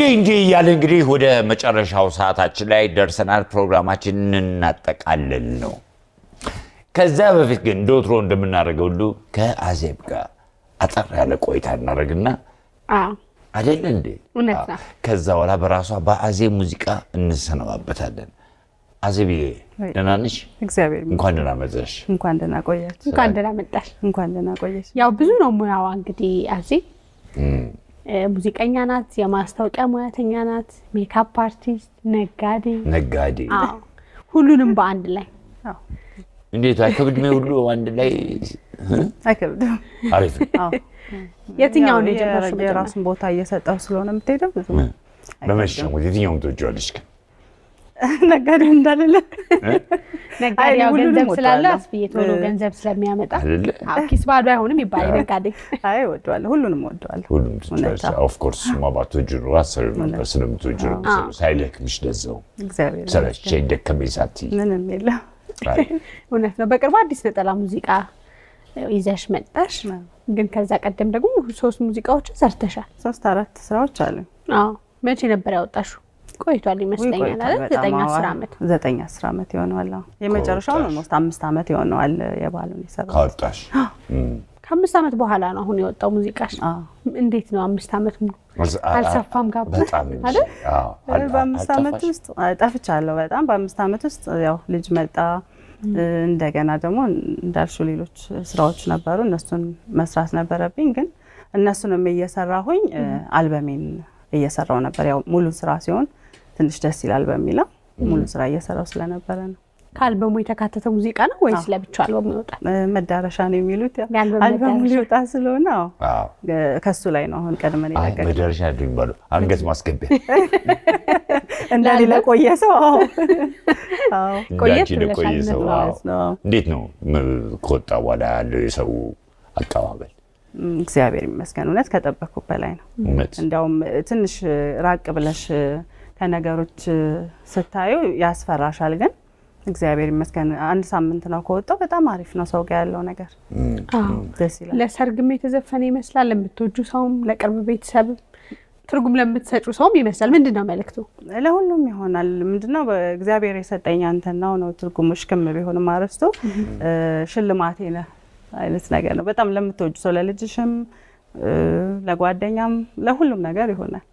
እንዲህ እንዲህ እያለ እንግዲህ ወደ መጨረሻው ሰዓታችን ላይ ደርሰናል። ፕሮግራማችንን እናጠቃልል ነው። ከዛ በፊት ግን እንደ ወትሮ እንደምናደርገው ሁሉ ከአዜብ ጋር አጠር ያለ ቆይታ እናደርግና አዎ አይደለ እንዴ? እውነት ነው። ከዛ በኋላ በራሷ በአዜብ ሙዚቃ እንሰነባበታለን። አዜብዬ ደህና ነሽ? እግዚአብሔር ይመስገን። እንኳን ደህና መጣሽ። እንኳን ደህና ቆያችሁ። እንኳን ደህና መጣሽ። እንኳን ደህና ቆየች። ያው ብዙ ነው ሙያዋ እንግዲህ አዜ ሙዚቀኛ ናት፣ የማስታወቂያ ሙያተኛ ናት፣ ሜካፕ አርቲስት፣ ነጋዴ፣ ነጋዴ አዎ ሁሉንም በአንድ ላይ እንዴት አይከብድም? ሁሉ አንድ ላይ አይከብድም። አሪፍ ነው። አዎ። የትኛውን ያው የጀመርሽው? መጀመሪያ? የራሱን ቦታ እየሰጠው ስለሆነ የምትሄደው ብዙ በመሸሙት የትኛውም ትወጂዋለሽ ግን ነጋዴ እንዳልለ ነጋዴ አይ፣ ያው ሁሉንም ገንዘብ ስላለ እወዳለሁ። አስፍዬ ቶሎ እ- ገንዘብ ስለሚያመጣ አይደለ? አዎ፣ ኪስ ባዶ አይሆንም ይባላል ነጋዴ። አይ እወደዋለሁ፣ ሁሉንም እወደዋለሁ። ሁሉም እውነት፣ አዎ። ኦፍኮርስ ማባቶጁ ነው አሰሪ ነበር ስለምትወጁ ነው የምትሰሪው። ሳይደክምሽ ለዛው እግዚአብሔር ሰለቸኝ ደከመኝ ሳትይ ምንም የለም። አይ፣ እውነት ነው። በቅርቡ አዲስ ነጠላ ሙዚቃ ይዘሽ መጣሽ። አዎ። ግን ከዛ ቀደም ደግሞ ሶስት ሙዚቃዎችን ሰርተሻል። ሶስት አራት ስራዎች አሉኝ። አዎ መቼ ነበር ያወጣሽው? ቆይቷል ይመስለኛል ቆይቷል አይደል? በጣም። ዘጠኝ አዎ፣ አስር ዓመት ዘጠኝ አስር ዓመት ይሆነዋል። አዎ። የመጨረሻውን ከወጣሽ። ኦልሞስት አምስት ዓመት ይሆነዋል የባሉን የሰራሁት። ካወጣሽ እም፣ ከአምስት ዓመት በኋላ ነው አሁን የወጣው ሙዚቃሽ። አዎ። እንዴት ነው አምስት ዓመት ሙሉ አልሰ- አ- አልሰፋም ጋር በጣም እንጂ። አይደል? አዎ፣ አል- በአምስት ዓመት አልጠፋሽ? ውስጥ ጠፍቻለሁ። በጣም በአምስት ዓመት ውስጥ ያው ልጅ መጣ። እንደገና ደግሞ እንዳልሹ ሌሎች ስራዎች ነበሩ። እነሱን መስራት ነበረብኝ። ግን እነሱንም እየሰራሁኝ አልበሜን እየሰራው ነበር። ያው ሙሉ ስራ ሲሆን ትንሽ ደስ ይላል በሚለው ሙሉ ስራ እየሰራው ስለነበረ ነው። ከአልበሙ የተካተተ ሙዚቃ ነው ወይስ ለብቻው አልበሙ ይወጣል? እ፣ መዳረሻ ነው የሚሉት ያው የአልበም አልበሙ መዳረሻ። ሊወጣ ስለሆነ አዎ፣ አዎ። እ፣ ከሱ ላይ ነው አሁን ቀድመን አይ የለቀቅነው። መደረሻ አይደለም የሚባለው አንገት ማስገቢያ እንደሌላ ቆየ ሰው አዎ፣ አዎ ቆየት እንዳንቺ ብለሻል ለቆየ ሰው እውነት ነው። አዎ። ማለት ነው። እንዴት ነው ም- ከወጣ በኋላ ያለው የሰው አቀባበል? እም፣ እግዚአብሔር ይመስገን እውነት ከጠበቅኩ በላይ ነው። እውነት እንዲያውም ትንሽ ራቅ ብለሽ ከነገሮች ስታዩ ያስፈራሻል። ግን እግዚአብሔር ይመስገን አንድ ሳምንት ነው ከወጣው። በጣም አሪፍ ነው። ሰው ጋር ያለው ነገር አዎ። ደስ ይላል። ለሰርግም የተዘፈነ ይመስላል። ለምትወጁ ሰውም፣ ለቅርብ ቤተሰብ ትርጉም ለምትሰጩ ሰውም ይመስላል። ምንድን ነው መልእክቱ? ለሁሉም ይሆናል። ምንድነው በእግዚአብሔር የሰጠኝ አንተናው ነው ትርጉሙ። ሽክም ቢሆንም አረስቶ ሽልማቴ ነህ አይነት ነገር ነው። በጣም ለምትወጁ ሰው ለልጅሽም፣ እ፣ ለጓደኛም፣ ለሁሉም ነገር ይሆናል።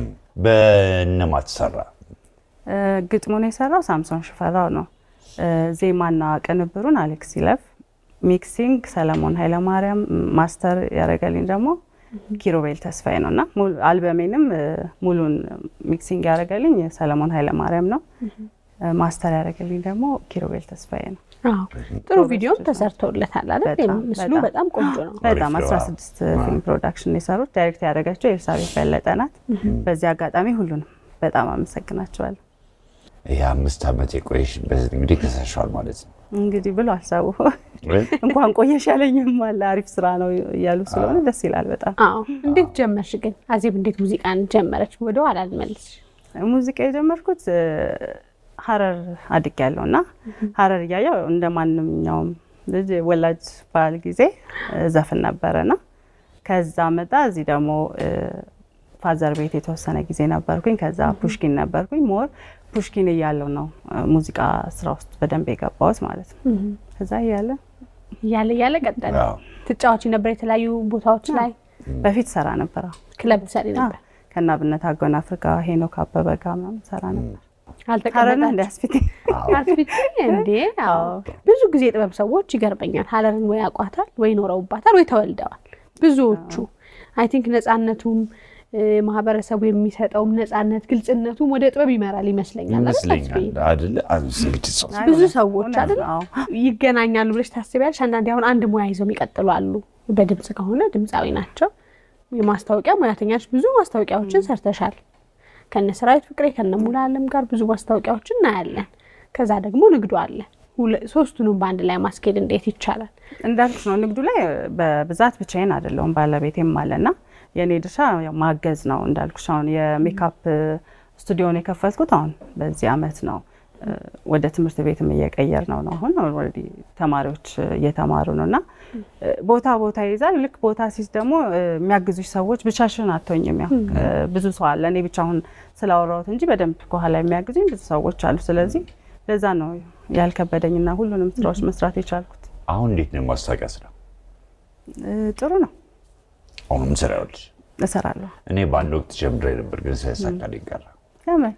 በእነማ ተሰራ? እ፣ ግጥሙን የሰራው ሳምሶን ሽፈራው ነው። እ፣ ዜማና ቅንብሩን አሌክስ ይለፍ፣ ሚክሲንግ ሰለሞን ኃይለማርያም፣ ማስተር ያደረገልኝ ደግሞ ኪሮቤል ተስፋዬ ነው እና ሙሉ- አልበሜንም እ፣ ሙሉን ሚክሲንግ ያደረገልኝ ሰለሞን ኃይለማርያም ነው። እ፣ ማስተር ያደረገልኝ ደግሞ ኪሮቤል ተስፋዬ ነው። አዎ። ጥሩ ቪዲዮም ተሰርቶለታል አይደል? በጣም፣ ምስሉ በጣም። በጣም ቆንጆ ነው። በጣም አሪፍ ነው። 16 ፊልም ፕሮዳክሽን የሰሩት ዳይሬክት ያደረገችው ኤልሳቤት በለጠ ናት። በዚህ አጋጣሚ ሁሉንም በጣም አመሰግናቸዋለሁ። ይህ አምስት ዓመት የቆየሽበት እንግዲህ ከሰሻል ማለት ነው። እንግዲህ ብሎ አልሳቡ እንኳን ቆየሽ ያለኝም አለ። አሪፍ ስራ ነው እያሉ ስለሆነ ደስ ይላል በጣም። አዎ። እንዴት ጀመርሽ ግን አዜብ? እንዴት ሙዚቃን ጀመረች? ወደ ኋላ ልመልስሽ። ሙዚቃ የጀመርኩት እ፣ ሀረር አድግ ያለው እና ሀረር እያየው እንደ ማንኛውም ልጅ ወላጅ ባል ጊዜ እ፣ ዘፍን ነበረና ከዛ መጣ እዚህ ደግሞ እ፣ ፋዘር ቤት የተወሰነ ጊዜ ነበርኩኝ። ከዛ ፑሽኪን ነበርኩኝ። ሞር ፑሽኪን እያለው ነው እ፣ ሙዚቃ ስራ ውስጥ በደንብ የገባሁት ማለት ነው። ከዛ እያለ እያለ እያለ ቀጠለ። አዎ። ትጫወቺ ነበር የተለያዩ ቦታዎች ላይ በፊት ሰራ ነበር። አዎ። ክለብ ትሰሪ ነበር። ከናብነት አጎናፍር ጋር ሄኖክ አበበ ጋር ምናምን ሰራ ነበር። ሀረና አልተቀመጣችሁ እንደ አስፊት አትፍቺኝ እንዴ? አዎ። ብዙ ጊዜ የጥበብ ሰዎች ይገርመኛል። ሀረርን ወይ ያውቋታል ወይ ኖረውባታል ወይ ተወልደዋል። ብዙዎቹ አይ ቲንክ ነጻነቱም እ፣ ማህበረሰቡ የሚሰጠውም ነጻነት ግልጽነቱም ወደ ጥበብ ይመራል ይመስለኛል። አይደል? ይመስለኛል አስቢ። አይደለ? አንስ እንግዲህ ሰው ብዙ ሰዎች እውነት አይደል ነው። ይገናኛሉ ብለሽ ታስቢያለሽ? አንዳንዴ አሁን አንድ ሙያ ይዘው የሚቀጥሉ አሉ። በድምጽ ከሆነ ድምፃዊ ናቸው። የማስታወቂያ ሙያተኛ ነሽ። ብዙ ማስታወቂያዎችን ሰርተሻል። ከነ ሰራዊት ፍቅሬ ከነ ሙሉ አለም ጋር ብዙ ማስታወቂያዎችን እናያለን። ከዛ ደግሞ ንግዱ አለ። ሁለ- ሶስቱንም በአንድ ላይ ማስኬድ እንዴት ይቻላል? እንዳልኩሽ ነው። ንግዱ ላይ በብዛት ብቻዬን አይደለሁም፣ ባለቤቴም አለና የእኔ ድርሻ ያው ማገዝ ነው። እንዳልኩሽ አሁን የሜካፕ ስቱዲዮን የከፈትኩት አሁን በዚህ አመት ነው። ወደ ትምህርት ቤትም እየቀየር ነው ነው አሁን ኦልሬዲ ተማሪዎች እየተማሩ ነው እና ቦታ ቦታ ይይዛል። ልክ ቦታ ሲይዝ ደግሞ የሚያግዙሽ ሰዎች ብቻሽን አትሆኝም። ያው ብዙ ሰው አለ። እኔ ብቻ አሁን ስላወራሁት እንጂ በደንብ ከኋላ የሚያግዙኝ ብዙ ሰዎች አሉ። ስለዚህ ለዛ ነው ያልከበደኝና ሁሉንም ስራዎች መስራት የቻልኩት። አሁን እንዴት ነው የማስታወቂያ ስራ? ጥሩ ነው። አሁንም ስራ ይኸውልሽ፣ እሰራለሁ። እኔ በአንድ ወቅት ጀምሬ ነበር፣ ግን ሳይሳካልኝ ቀረ። ለምን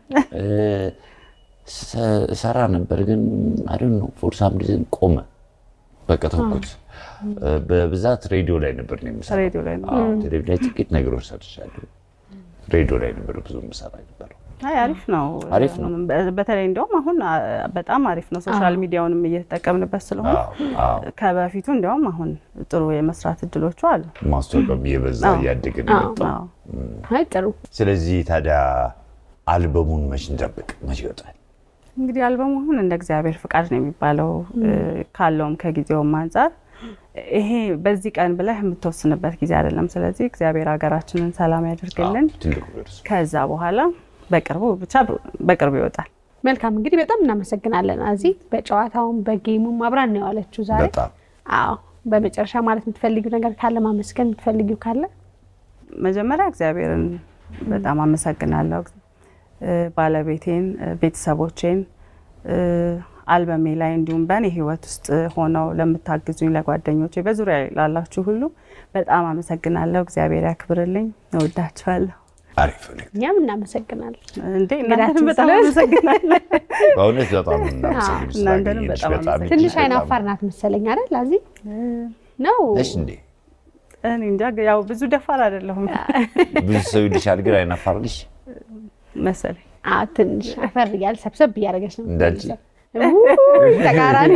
ሰራ ነበር ግን አይደል ነው ፎር ሳም ሪዝን ቆመ። በቃ ተውኩት። በብዛት ሬዲዮ ላይ ነበር ነው የምሰራው። ሬዲዮ ላይ ነው። አዎ፣ ቴሌቪዥን ላይ ጥቂት ነገሮች ሰርቻለሁ። ሬዲዮ ላይ ነበር ብዙ የምሰራ ነበረው። አይ አሪፍ ነው። አሪፍ ነው። በ- በተለይ እንደውም አሁን አ- በጣም አሪፍ ነው። ሶሻል ሚዲያውንም እየተጠቀምንበት ስለሆነ አዎ፣ አዎ። ከበፊቱ እንዲያውም አሁን ጥሩ የመስራት እድሎቹ አሉ። ማስታወቂያም እየበዛ አዎ። እያደገ ነው የመጣው። አዎ። አይ ጥሩ ስለዚህ ታዲያ አልበሙን መች እንጠብቅ? መች ይወጣል? እንግዲህ አልበሙ አሁን እንደ እግዚአብሔር ፍቃድ ነው የሚባለው ካለውም ከጊዜውም አንጻር ይሄ በዚህ ቀን ብለህ የምትወስንበት ጊዜ አይደለም። ስለዚህ እግዚአብሔር ሀገራችንን ሰላም ያደርግልን። አዎ፣ ትልቁ እርሱ ከዛ በኋላ በቅርቡ ብቻ በቅርቡ ይወጣል። መልካም እንግዲህ በጣም እናመሰግናለን አዚ በጨዋታውም በጌሙም አብራን ነው የዋለችው ዛሬ በጣም አዎ በመጨረሻ ማለት የምትፈልጊው ነገር ካለ ማመስገን የምትፈልጊው ካለ መጀመሪያ እግዚአብሔርን በጣም አመሰግናለሁ። እ፣ ባለቤቴን፣ እ፣ ቤተሰቦቼን እ፣ አልበሜ ላይ እንዲሁም በእኔ ሕይወት ውስጥ ሆነው ለምታግዙኝ ለጓደኞቼ፣ በዙሪያ ላላችሁ ሁሉ በጣም አመሰግናለሁ። እግዚአብሔር ያክብርልኝ። እወዳችኋለሁ። አሪፍ ነው። እኛም እናመሰግናለን እንዴ እንግዳችን እናንተንም በጣም ስለሆነ- አመሰግናለሁ። በእውነት በጣም እናመሰግን እናንተንም ስላገኘንሽ። በጣም በጣም አመሰግናለሁ። ትንሽ በጣም- አይን አፋር ናት መሰለኝ አይደል አዚ ነው ነሽ እንዴ? እኔ እንጃ ያው ብዙ ደፋር አይደለሁም ብዙ ሰው ይልሻል፣ ግን አይን አፋር ነሽ። መሰለኝ። አዎ ትንሽ አፈር እያለ ሰብሰብ እያደረገች ነው እንዳንቺ? ውይ፣ ተቃራኒ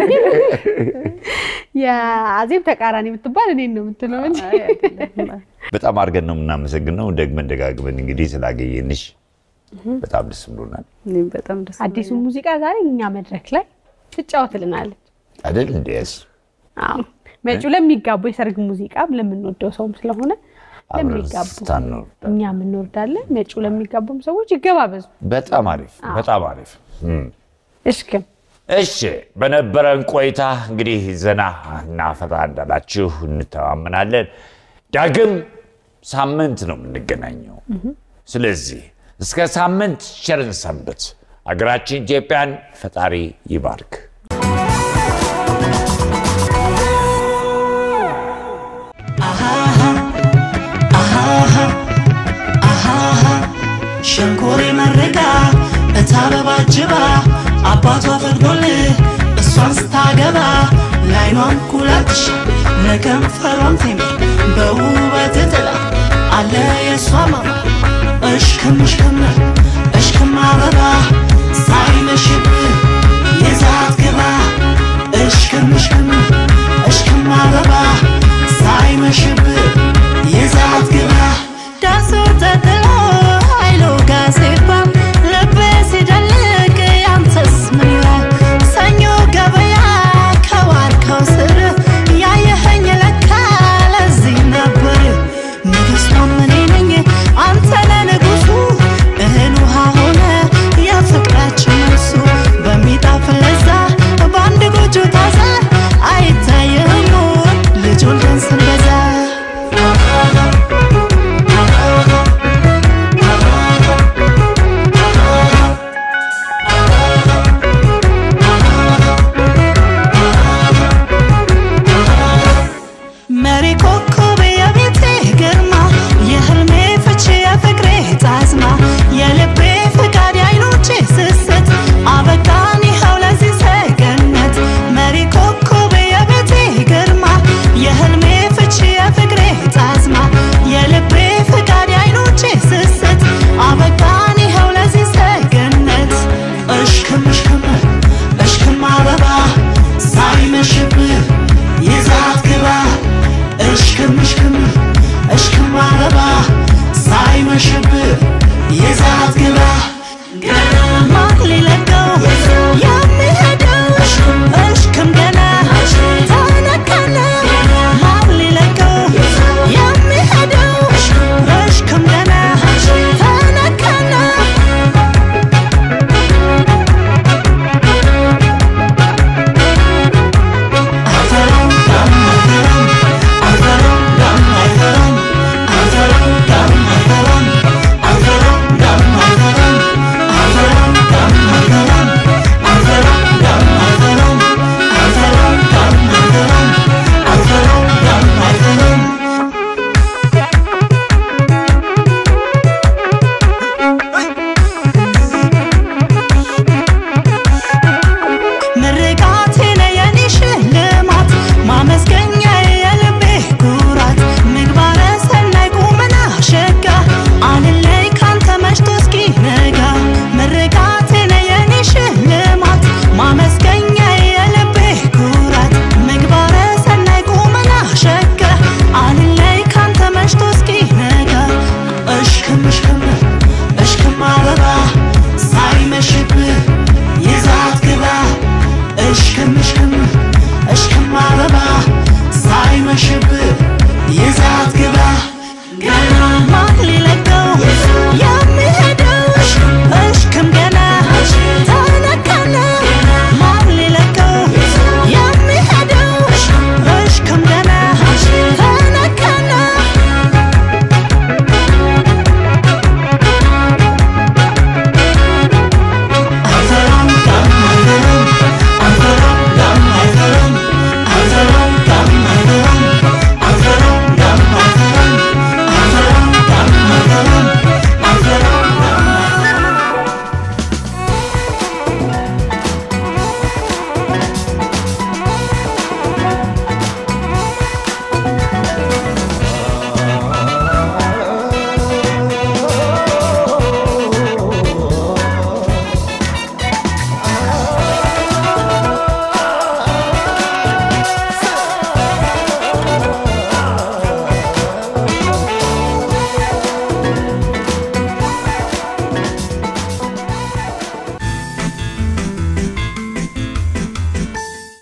የአዜብ ተቃራኒ የምትባል እኔን ነው የምትለው እንጂ አይ አይደለም። በጣም አድርገን ነው የምናመሰግነው። ደግመን ደጋግመን እንግዲህ ስላገኘንሽ በጣም ደስ ብሎናል። እኔም በጣም ደስ አዲሱ ሙዚቃ ዛሬ እኛ መድረክ ላይ ትጫወትልናለች። አይደል እንዴ? ያስ አዎ መጪው ለሚጋቡ የሰርግ ሙዚቃም ለምንወደው ሰውም ስለሆነ አብረን ለሚጋቡ ስታን ነው። እኛ የምንወርዳለን። መጪው ለሚጋቡም ሰዎች ይገባበዙ። በጣም አሪፍ፣ በጣም አሪፍ። እም። እሽክም እሺ በነበረን ቆይታ እንግዲህ ዘና እና ፈታ እንዳላችሁ እንተማመናለን። ዳግም ሳምንት ነው የምንገናኘው። ስለዚህ እስከ ሳምንት ቸርን ሰንብት። አገራችን ኢትዮጵያን ፈጣሪ ይባርክ። ሸንኮሬ መርቃ እታበባ ጅባ አባቷ ፈቅዶልህ እሷን ስታገባ ላይኗን ኩላትሽ ለከንፈሯም ቴሜ በውበት ጥላ አለ የእሷ ማማ እሽክም እሽክም እሽክም አበባ ሳይመሽብህ የዛት ግባ እሽክም እሽክም እሽክም አበባ ሳይመሽብህ የዛት ግባ ዳሶ ተጥሎ ኃይሉ ጋር ሲባል ልቤ ሲደልቅ ያንተስ ምን ይላል? ሰኞ ገበያ ከዋርካው ስር ያየኸኝ ለካ ለዚህ ነበር። ንግሥቷም እኔ ነኝ አንተ ነህ ንጉሡ እህል ውሃ ሆነ የፍቅራችን መልሱ በሚጣፍጥ ለዛ በአንድ ጎጆ ታዛ አይታየህም ልጅ ወልደን ስንበዛ መሪ ኮከብ የቤቴ ግርማ የህልሜ ፍቺ የፍቅሬ ጣዝማ የልቤ ፍቃድ የዓይኖቼ ስስት አበቃን ይኸው ለዚህ ሰገነት መሪ ኮከብ የቤቴ ግርማ የህልሜ ፍቺ የፍቅሬ ጣዝማ የልቤ ፍቃድ የዓይኖቼ ስስት አበቃን ይኸው ለዚህ ሰገነት እሽክም እሽክም እሽክም አበባ ሳይመሽብህ ይዛት ግባ እሽክም እሽክም እሽክም አበባ ሳይመሽብህ ይዛት ግባ ገና